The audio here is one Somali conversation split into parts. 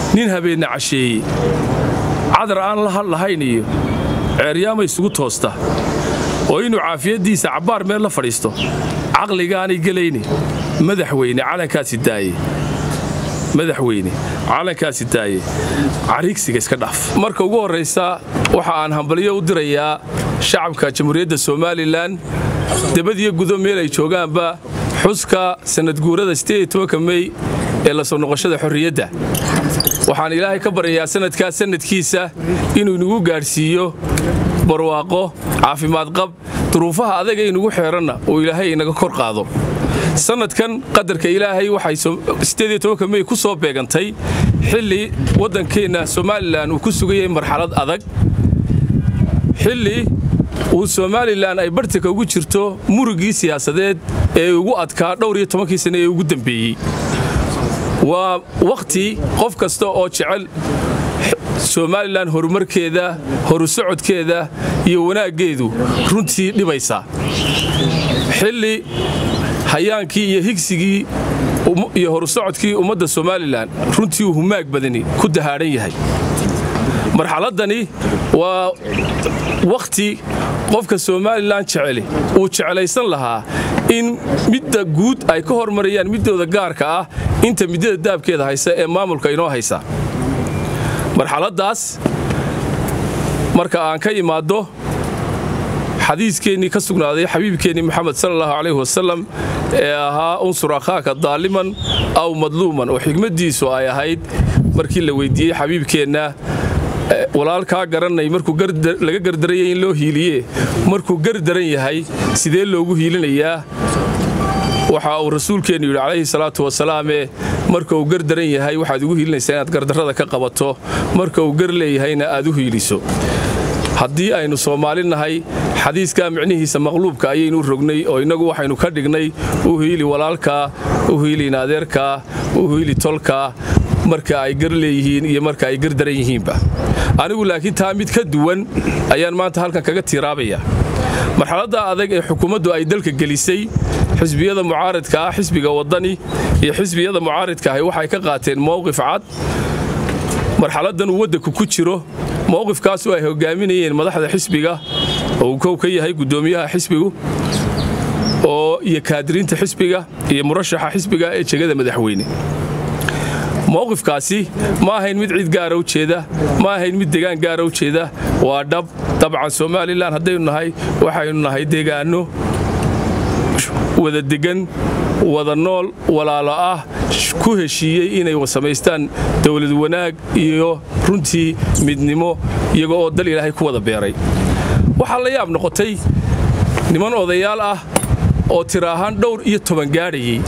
nin habeenna casheeye cadar aan la hadlahayn iyo ceeryaama isugu toosta oo inuu caafiyaddiisa cabbaar meel la fadhiisto caqligaanay gelayne madaxweyne calankaasi daaye madaxweyne calankaasi daaye cariigsiga iska dhaaf marka ugu horraysa waxa aan hambalyo u dirayaa shacabka jamhuuriyadda somalilan debadiyo gudo meel ay joogaanba xuska sannadguurada mey ee la soo noqoshada xorriyadda waxaan ilaahay ka baryayaa sannadkaa sannadkiisa inuu inagu gaadhsiiyo barwaaqo caafimaad qab duruufaha adaga inugu xeeranna uu ilaahay inaga kor qaado sannadkan qadarka ilaahay waxay mey ku soo beegantay xilli waddankeenna somalilan uu ku sugayay marxalad adag xilli uu somalilan ay bartanka ugu jirto murugii siyaasadeed ee ugu adkaa dhowr iyo tobankii sane ee ugu dembeeyey waa wakhti qof kasta oo jecel somalilan horumarkeeda horu socodkeeda iyo wanaaggeedu runtii dhibaysaa xilli hayaankii iyo higsigii iyo horu socodkii ummadda somalilan runtii uu humaag badani ku dahaadhan yahay marxaladdani waa wakhti qofka somalilan jeceli uu jeclaysan lahaa in midda guud ay ka hormarayaan middooda gaarka ah inta middada daabkeeda haysa ee maamulka inoo haysa marxaladdaas marka aan ka imaaddo xadiiskeenii ka sugnaaday xabiibkeennii moxamed sala allahu calayh wasalam ee ahaa unsur akhaaka daaliman aw madluuman oo xigmaddiisu ay ahayd markii la weyddiiyey xabiibkeenna walaalkaa garanay markuu laga gardaraya in loo hiiliye markuu gardaran yahay sidee loogu hiilinayaa waxa uu rasuulkeennu yidhi calayhi salaatu wasalaame marka uu gardaran yahay waxaad ugu hiilinaysaa inaad gardarrada ka qabato marka uu gar leeyahayna aad u hiiliso haddii aynu soomaali nahay xadiiskaa micnihiisa maqluubka ayaynu rognay oo innagu waxaynu ka dhignay u hiili walaalkaa u hiili inaadeerkaa u hiili tolkaa marka ay gar leeyihiin iyo marka ay gar daran yihiinba anigu laakiin taa mid ka duwan ayaan maanta halkan kaga tiiraabaya marxaladda adag ee xukuumaddu ay dalka gelisay xisbiyada mucaaridka ah xisbiga waddani iyo xisbiyada mucaaridka ahi waxay ka qaateen mowqif cad marxaladdan uu waddanku ku jiro mowqifkaasu ay hogaaminayeen madaxda xisbiga oo uu kow ka yahay guddoomiyaha xisbigu oo iyo kaadiriinta xisbiga iyo murashaxa xisbiga ee jegada madaxweyne mowqifkaasi ma ahayn mid cid gaara u jeeda ma ahayn mid degaan gaara u jeeda waa dhab dabcan somalilan haddaynu nahay waxaynu nahay deegaanno wada degan wada nool walaalo ah ku heshiiyey inay samaystaan dowlad wanaag iyo runtii midnimo iyago oo dal ilaahay ku wada beeray waxaa la yaab noqotay niman odayaal ah oo tira ahaan dhowr iyo toban gaadhayey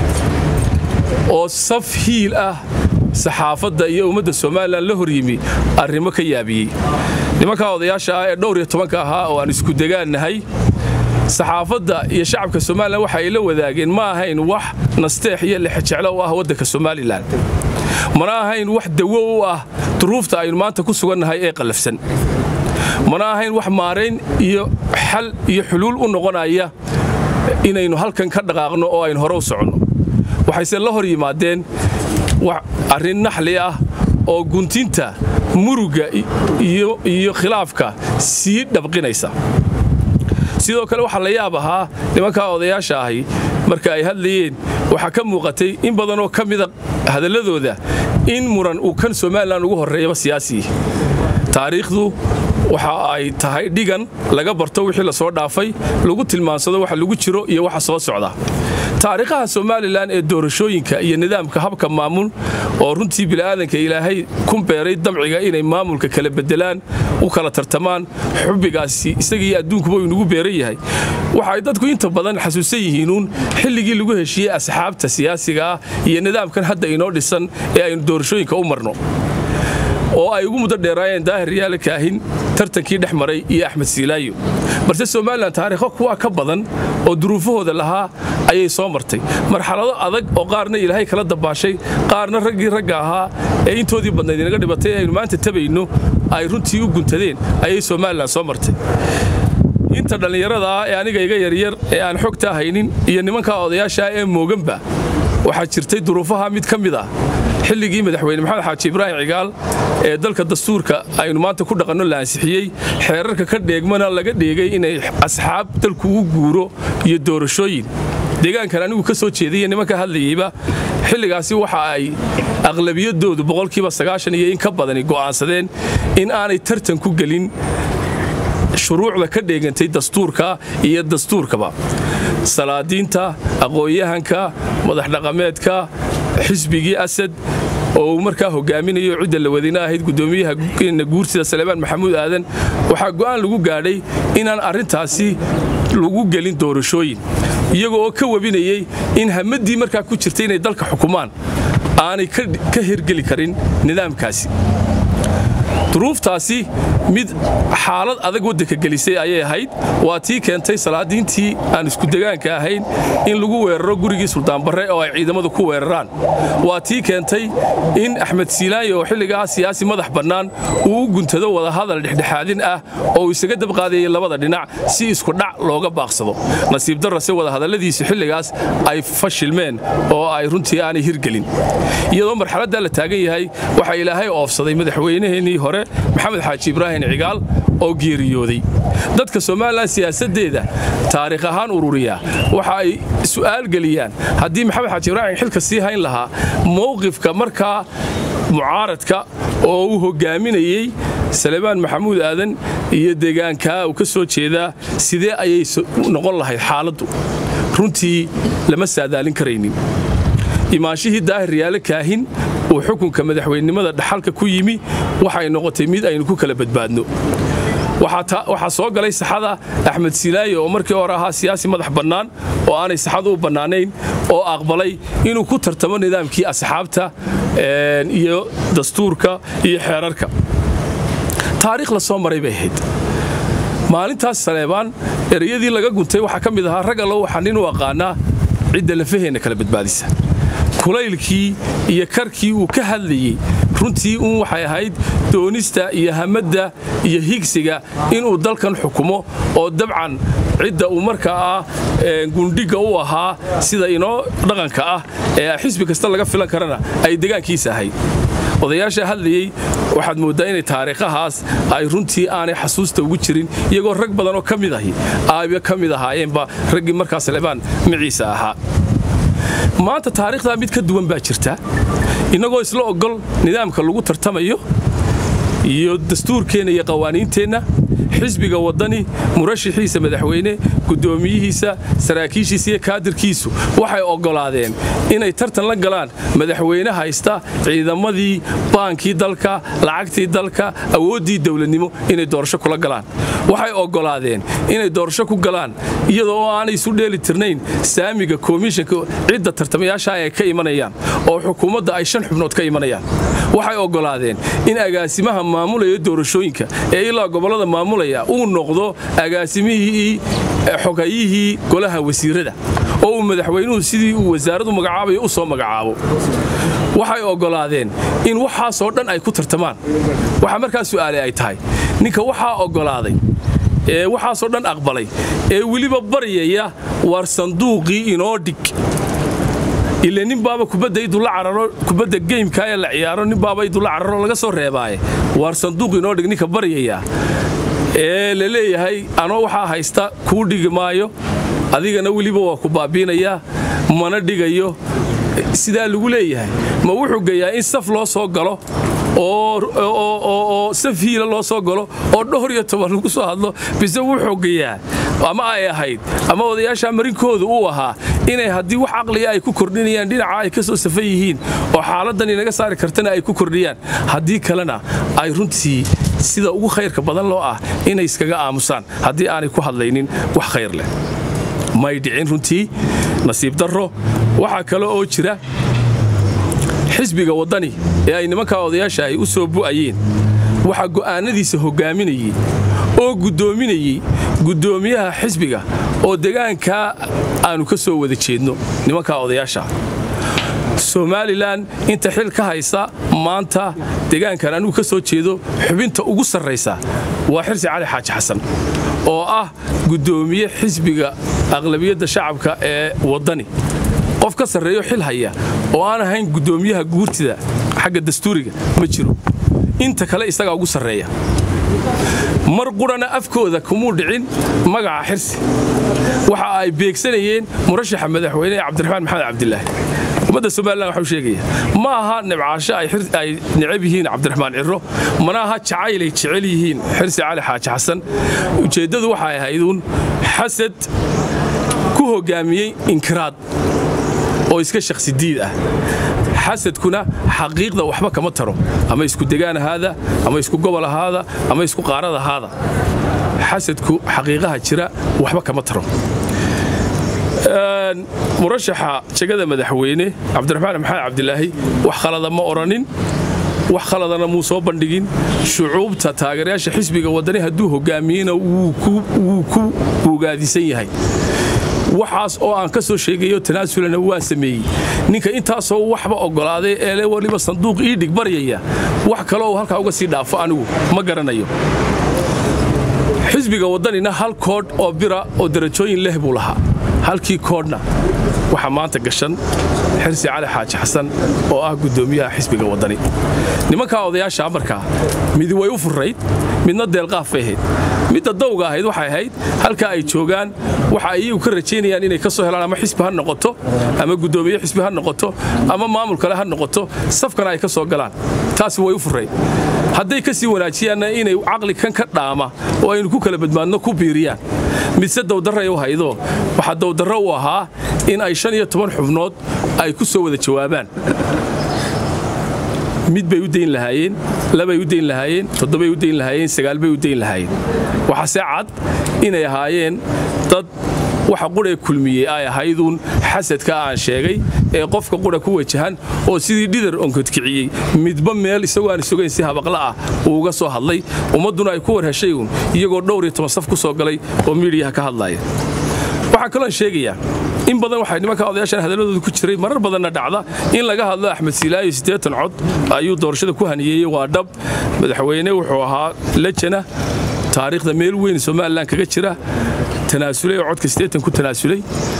oo saf hiil ah saxaafadda iyo ummadda somalilan la hor yimi arrimo ka yaabiyey nimankaa odayaasha ah ee dhowr iyo tobanka ahaa oo aan isku degaannahay saxaafadda iyo shacabka somalilan waxa ay la wadaageen ma ahayn wax nasteex iyo lexejeclo u ah waddanka somalilan mana ahayn wax dawo u ah duruufta aynu maanta ku sugannahay ee qallafsan mana ahayn wax maarayn iyo xal iyo xuluul u noqonaya inaynu halkan ka dhaqaaqno oo aynu hore u soconno waxayse la hor yimaadeen arrin naxli ah oo guntinta murugga iyo khilaafka sii dhabqinaysa sidoo kale waxaa la yaab ahaa nimankaa odayaasha ahi marka ay hadlayeen waxaa ka muuqatay in badanoo ka mida hadalladooda in muran uu kan somalilan ugu horreeyaba siyaasii taariikhdu waxa ay tahay dhigan laga barto wixii la soo dhaafay lagu tilmaansado waxa lagu jiro iyo waxa soo socda taariikhaha somalilan ee doorashooyinka iyo nidaamka habka maamul oo runtii bini'aadanka ilaahay ku beeray damciga inay maamulka kala bedelaan u kala tartamaan xubbigaasi isagii adduunkuba inugu beeran yahay waxay dadku inta badan xasuusan yihiinuun xilligii lagu heshiiyey asxaabta siyaasiga ah iyo nidaamkan hadda inoo dhisan ee aynu doorashooyinka u marno oo ay ugu muddo dheeraayeen daahir yaala kaahin tartankii dhex maray iyo axmed siilaayo balse somalilan taariikho kuwaa ka badan oo duruufahooda lahaa ayay soo martay marxalado adag oo qaarna ilaahay kala dabaashay qaarna raggii ragga ahaa ee intoodii badnayd inaga dhibatay aynu maanta tabayno ay runtii u guntadeen ayay somalilan soo martay inta dhallinyarada ah ee aniga iga yaryar ee aan xogtaa haynin iyo nimankaa odayaashaa ee mooganba waxaa jirtay duruufaha mid ka mid ah xilligii madaxweyne maxamed xaaji ibraahim cigaal ee dalka dastuurka aynu maanta ku dhaqanno la ansixiyey xeerarka ka dheegmana laga dheegay inay asxaab dalku u guuro iyo doorashooyin deegaankan anigu ka soo jeedaiyo nimanka hadlayeyba xilligaasi waxa ay aqlabiyadoodu boqolkiiba sagaashan iyo in ka badani go'aansadeen in aanay tartan ku gelin shuruucda ka dheegantay dastuurka iyo dastuurkaba salaadiinta aqoon-yahanka madaxdhaqameedka xisbigii asad oo uu markaa hogaaminayo cidda la wadina ahayd guddoomiyaha guurtida saleebaan maxamuud aadan waxaa go'aan lagu gaadhay inaan arrintaasi lagu gelin doorashooyin iyago oo ka webinayey in hamaddii markaa ku jirtay inay dalka xukumaan aanay ka hirgeli karin nidaamkaasi duruuftaasi mid xaalad adag waddanka gelisay ayay ahayd waa tii keentay salaadiintii aan iskudegaanka ahayn in lagu weeraro gurigii suldaanbarre oo ay ciidamadu ku weeraraan waa tii keentay in axmed siilaayo oo xilligaa siyaasi madax bannaan uu u guntado wadahadal dhexdhexaadin ah oo uu isaga dabqaadayay labada dhinac si iskudhac looga baaqsado nasiib darrase wadahadalladiisu xilligaas ay fashilmeen oo ay runtii aanay hirgelin iyadoo marxaladdaa la taagan yahay waxaa ilaahay oofsaday madaxweynaheennii hore maxamed xaaji ibraahim cigaal oo geeriyooday dadka somalilan siyaasaddeeda taariikh ahaan ururiya waxa ay su'aal geliyaan haddii maxamed xaaji ibraahim xilka sii hayn lahaa mowqifka markaa mucaaradka oo uu hogaaminayey salebaan maxamuud aadan iyo deegaankaa uu ka soo jeedaa sidee ayay noqon lahayd xaaladdu runtii lama saadaalin karaynin imaanshihii daahir riyaale kaahin uu xukunka madaxweynenimada dhaxalka ku yimi waxay noqotay mid aynu ku kala badbaadno waxaa soo galay saxada axmed silaaye oo markii hore ahaa siyaasi madax bannaan oo aanay saxadu u bannaanayn oo aqbalay inuu ku tartamo nidaamkii asxaabta iyo dastuurka iyo xeerarka taariikh la soo maray bay ahayd maalintaas saleebaan ereyadii laga guntay waxaa ka mid ahaa rag allo waxaa nin u aqaanaa cidda lafaheenna kala badbaadisa kulaylkii iyo karkii uu ka hadlayey runtii uun waxay ahayd doonista iyo hamadda iyo higsiga inuu dalkan xukumo oo dabcan cidda uu markaa ah gundhigga u ahaa sida inoo dhaqanka ah ee xisbi kasta laga filan karana ay degaankiisa ahayd odayaasha hadlayey waxaad mooddaa inay taariikhahaas ay runtii aanay xasuusta ugu jirin iyagoo rag badan oo ka mid ahi aaba ka mid ahaayeenba raggii markaa salebaan maciisa ahaa maanta taariikhdaa mid ka duwan baa jirta innagoo isla ogol nidaamka lagu tartamayo iyo dastuurkeenna iyo qawaaniinteenna xisbiga waddani murashaxiisa madaxweyne guddoomiyihiisa saraakiishiisa iyo kaadirkiisu waxay oggolaadeen inay tartan la galaan madaxweyne haysta ciidamadii baankii dalka lacagtii dalka awooddii dowladnimo inay doorasho kula galaan waxay oggolaadeen inay doorasho ku galaan iyadoo oo aanay isu dheeli tirnayn saamiga komishanka cidda tartamayaasha ay ka imanayaan oo xukuumadda ay shan xubnood ka imanayaan waxay oggolaadeen in agaasimaha maamulaya doorashooyinka ee ilaa gobollada maamulaya uu noqdo agaasimihii xogayihii golaha wasiirada oo uu madaxweynuhu sidii uu wasaaradu magacaabayo u soo magacaabo waxay oggolaadeen in waxaasoo dhan ay ku tartamaan waxaa markaa su'aale ay tahay ninka waxaa oggolaaday ee waxaasoo dhan aqbalay ee weliba baryaya waar sanduuqii inoo dhig ile nin baaba kubadda idula cararo kubadda geymka ee la ciyaaro nin baaba idula cararo laga soo reebaaye waar sanduuq inoo dhig ninka baryaya ee la leeyahay anoo waxaa haysta kuu dhigi maayo adigana weliba waa ku baabiinayaa mana dhigayo sidaa lagu leeyahay ma wuxuu geeyaa in saf loo soo galo oo saf hiila loo soo galo oo dhowr iyo toban lagu soo hadlo bise wuxuu geeyaa ama ay ahayd ama odayaasha marinkoodu uu ahaa inay haddii wax caqliga ay ku kordhinayaan dhinaca ay ka soo safan yihiin oo xaaladdan inaga saari kartana ay ku kordhiyaan haddii kalena ay runtii sida ugu khayrka badan loo ah inay iskaga aamusaan haddii aanay ku hadlaynin wax khayr leh may dhicin runtii nasiib darro waxaa kale oo jira xisbiga waddani ee ay nimankaa odayaasha ay u soo bu'ayeen waxaa go'aannadiisa hoggaaminayey oo guddoominayey guddoomiyaha xisbiga oo degaankaa aannu ka soo wada jeedno nimankaa odayaasha somalilan inta xil ka haysa maanta degaankan anugu ka soo jeedo xubinta ugu sarraysa waa xirsi cali xaaji xasan oo ah guddoomiye xisbiga aqlabiyadda shacabka ee waddani qof ka sarreeyo xil haya oo aan ahayn guddoomiyaha guurtida xagga dastuuriga ma jiro inta kale isagaa ugu sarreeya mar qurana afkooda kumuu dhicin magaca xirsi waxa ay beegsanayeen murashaxa madaxweyne ee cabdiraxmaan maxamed cabdilaahi ummadda somalilan waxau sheegaya ma aha nibcaasho ay necab yihiin cabdiraxmaan ciro mana aha jacaylay jecel yihiin xirsi cali xaaji xasan ujeeddadu waxay ahayduun xasad ku hoggaamiyey inkiraad oo iska shakhsi diid ah xasadkuna xaqiiqda waxba kama taro ama isku degaan ahaada ama isku gobol ahaada ama isku qaarad ahaada xasadku xaqiiqaha jira waxba kama taro murashaxa jegada madaxweyne cabdiraxmaan maxamed cabdilaahi wax khalada ma odhanin wax khaladana muu soo bandhigin shucuubta taageerayaasha xisbiga waddani hadduu hoggaamiyeyna wuu ku buugaadisan yahay waxaas oo aan ka soo sheegayo tanaasulana waa sameeyey ninka intaasoo waxba oggolaaday eele waliba sanduuq ii dhig baryaya wax kale oo halkaa uga sii dhaafo anigu ma garanayo xisbiga waddanina hal koodh oo bira oo darajooyin leh buu lahaa halkii koodhna waxaa maanta gashan xirsi cali xaaji xasan oo ah guddoomiyaha xisbiga waddani nimankaa odayaasha markaa midi way u furrayd midna deelqaaf bay ahayd midda dawga ahayd waxay ahayd halkaa ay joogaan waxa ay iyagu ka rajaynayaan inay ka soo helaan ama xisbi ha noqoto ama guddoomiye xisbi ha noqoto ama maamul kale ha noqoto safkana ay ka soo galaan taasi way u furrayd hadday ka sii wanaajiyaanna inay caqli kan ka dhaama oo aynu ku kala badmaadno ku biiriyaan midse dawdarray u haydo waxaa dawdarro u ahaa in ay shan iyo toban xubnood ay ku soo wada jawaabaan mid bay u dayn lahaayeen labay u dayn lahaayeen toddobay u dayn lahaayeen sagaalbay u dayn lahaayeen waxaase cad inay ahaayeen dad waxa quree kulmiyey ay ahayduun xasadka aan sheegay ee qofka qura ku wajahan oo sidii dhidar onkodkiciyey midba meel isagoo aan sugayn si habaqla ah uu uga soo hadlay ummadduna ay ku war heshay uun iyagoo dhowr iyo toban saf ku soo galay oo miidiyaha ka hadlaaya waxaan kaloon sheegayaa in badan waxay nimanka odayaashan hadalladooda ku jiray marar badanna dhacda in laga hadlo axmed silaayo siddeetan cod ayuu doorashada ku haniyeeyey waa dhab madaxweyne wuxuu ahaa lejana taariikhda meel weyn somalilan kaga jira tanaasulay oo codka siddeetan ku tanaasulay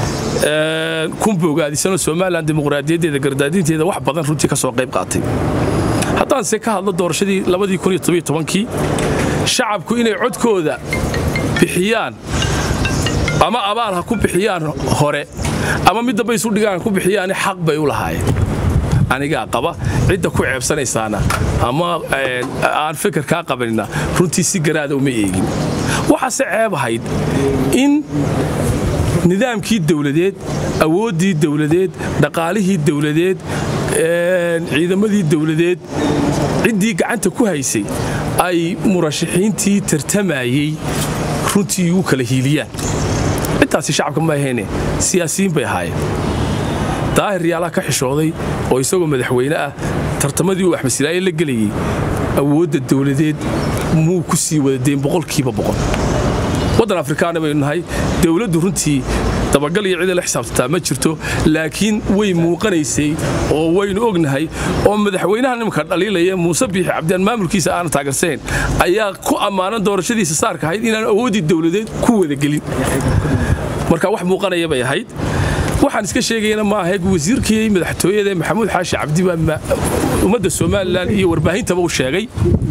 kunba ogaadisanoo somalilan dimuqraadiyaddeeda gardaadinteeda wax badan runtii ka soo qayb qaatay haddaanse ka hadlo doorashadii labadii kun iyo tobiyo tobankii shacabku inay codkooda bixiyaan ama abaal ha ku bixiyaan hore ama mid damba isu dhigaan ha ku bixiyaan xaq bay u lahaayeen anigaa qaba cidda ku ceebsanaysaana ama aan fikir kaa qabanina runtii si garaada uma eegin waxaase ceeb ahayd in nidaamkii dawladeed awooddii dawladeed dhaqaalihii dawladeed ciidamadii dawladeed ciddii gacanta ku haysay ay murashaxiintii tartamayey runtii u kala hiiliyaan intaasi shacabka ma ahayne siyaasiyiin bay ahaayeen daahir yaalaha ka xishooday oo isagoo madaxweyne ah tartamadii uu axmed silaaye la gelayey awoodda dawladeed muu ku sii wadadeen boqolkiiba boqol waddan afrikaana baynu nahay dawladdu runtii dabagal iyo cida la xisaabtataa ma jirto laakiin way muuqanaysay oo waynu ognahay oo madaxweynaha nimanka dhaliilaya muuse biixi cabdiaan maamulkiisa aanan taageersayn ayaa ku ammaanan doorashadiisa saarka ahayd inaan awooddii dawladeed ku wadagelin marka wax muuqanaya bay ahayd waxaan iska sheegayana ma ahayd wasiirkii madaxtooyada maxamuud xaashi cabdi baa ummadda somalilan iyo warbaahintaba u sheegay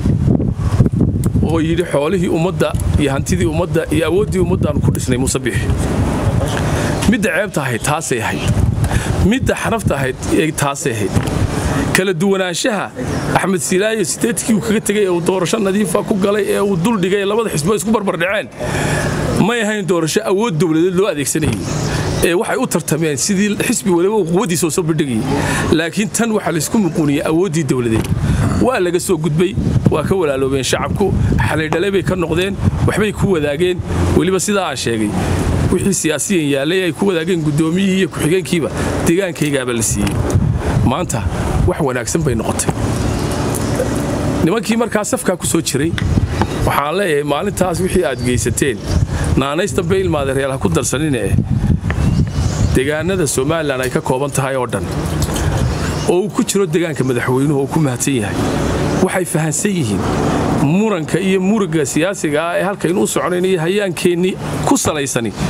oo yidhi xoolihii ummadda iyo hantidii ummadda iyo awooddii ummaddaanu ku dhisnay muuse biixi midda ceebta ahayd taasay ahayd midda xarafta ahayd taasay ahayd kala duwanaanshaha axmed silaayo sideedkii uu kaga tegay ee uu doorasho nadiifa ku galay ee uu duldhigay labada xisbo isku barbardhaceen may ahayn doorasho awood dowladeed loo adeegsanayay ee waxay u tartameen sidii xisbi waliba uu quwaddiisa soo bandhigayay laakiin tan waxaa laysku muquuniyey awooddii dowladeed waa laga soo gudbay waa ka walaaloobeen shacabku xalaydhalay bay ka noqdeen waxbay ku wadaageen weliba sidaa aan sheegay wixii siyaasiyan yaallay ay ku wadaageen guddoomiyihii iyo ku-xigeenkiiba deegaankaygaaba la siiyey maanta wax wanaagsan bay noqotay nimankii markaa safkaa ku soo jiray waxaan leeyahay maalintaas wixii aad geysateen naanaystan bay ilmaada reer ha ku darsanine deegaanada somalilan ay ka kooban tahay oo dhan oo uu ku jiro deegaanka madaxweynuhu oo ku mahadsan yahay waxay fahansan yihiin muranka iyo muriga siyaasiga ah ee halkaynu u soconayn iyo hayaankeenni ku salaysani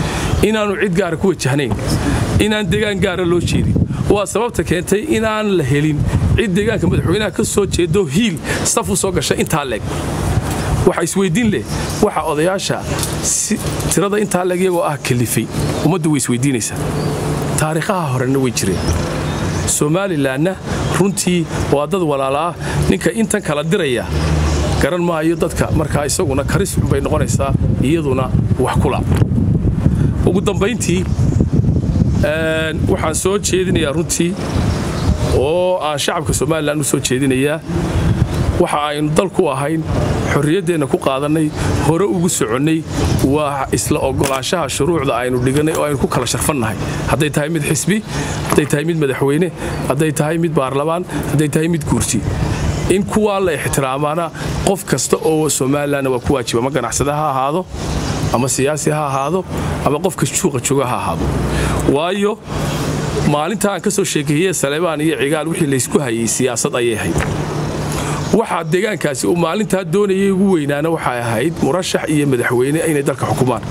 inaannu cid gaara ku wajahnayn inaan degaan gaara loo jeedin waa sababta keentay inaan la helin cid deegaanka madaxweynaha ka soo jeedo hiil saf u soo gashay intaa leeg waxa isweyddiin leh waxa odayaasha tirada intaa leeg iyagoo ah kalifay ummaddu way isweyddiinaysaa taariikhaha horena way jireen somalilanna runtii waa dad walaala ah ninka intan kala diraya garan maayo dadka markaa isaguna karis xunbay noqonaysaa iyaduna wax kula ugu dambayntii waxaan soo jeedinayaa runtii oo aan shacabka somalilan u soo jeedinayaa waxa aynu dalku ahayn xorriyaddeenna ku qaadannay hore ugu soconnay waa isla oggolaanshaha shuruucda aynu dhigannay oo aynu ku kala sharfannahay hadday tahay mid xisbi hadday tahay mid madaxweyne hadday tahay mid baarlamaan hadday tahay mid guurti in kuwaa la ixtiraamaana qof kasta oo somalilanna waa ku waajiba ama ganacsada ha ahaado ama siyaasi ha ahaado ama qofka juuqa jooga ha ahaado waayo maalinta aan ka soo sheekeeyey saleebaan iyo cigaal wixii laysku hayay siyaasad ayay ahayd waxaa deegaankaasi uu maalintaa doonayay ugu weynaana waxay ahayd murashax iyo madaxweyne inay dalka xukumaan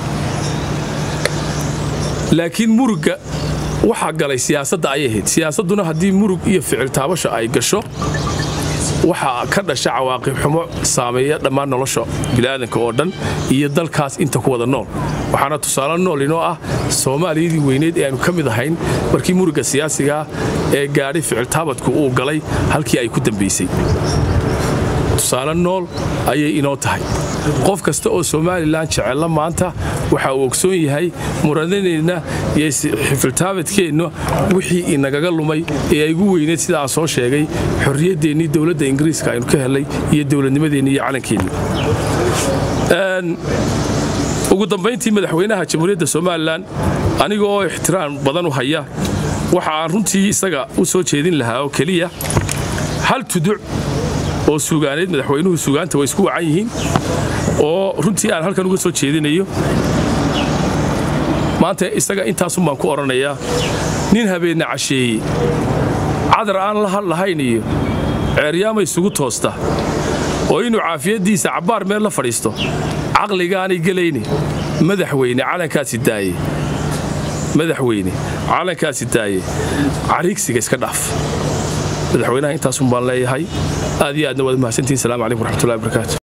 laakiin murugga waxaa galay siyaasadda ayay ahayd siyaasadduna haddii murug iyo ficil taabasha ay gasho waxaa ka dhasha cawaaqib xumo saameeya dhammaan nolosha bini'aadanka oo dhan iyo dalkaas inta ku wada nool waxaana tusaale nool inoo ah soomaaliyadii weyneed ee aynu ka mid ahayn markii murugga siyaasigaa ee gaadhay ficiltaabadku uu galay halkii ay ku dambaysay tusaale nool ayay inoo tahay qof kasta oo somalilan jecella maanta waxa uu ogsoon yahay muranadeenna iyo xifiltaabadkeenna wixii inagaga lumay ee ay ugu weyneed sida aan soo sheegay xorriyaddeenii dowladda ingiriiska aynu ka helay iyo dowladnimadeenni iyo calankeenni ugu dambayntii madaxweynaha jamhuuriyadda somalilan aniga oo ixtiraam badan u haya waxa aan runtii isaga u soo jeedin lahaa oo keliya hal tuduc oo suugaaneed madaxweynuhu suugaanta way isku wacan yihiin oo runtii aan halkan uga soo jeedinayo maanta isaga intaasun baan ku odhanayaa nin habeenna casheeye cadar aan la hadlahayn iyo ceeryaama isugu toosta oo inuu caafiyaddiisa cabbaar meel la fadhiisto caqligaanay gelayne madaxweyne calankaasi daaye madaxweyne calankaasi daaye cariigsiga iska dhaaf madaxweynaha intaasun baan leeyahay aad iyo aadna waad mahadsantihin salamu calaykum waraxmatullahi barakaatu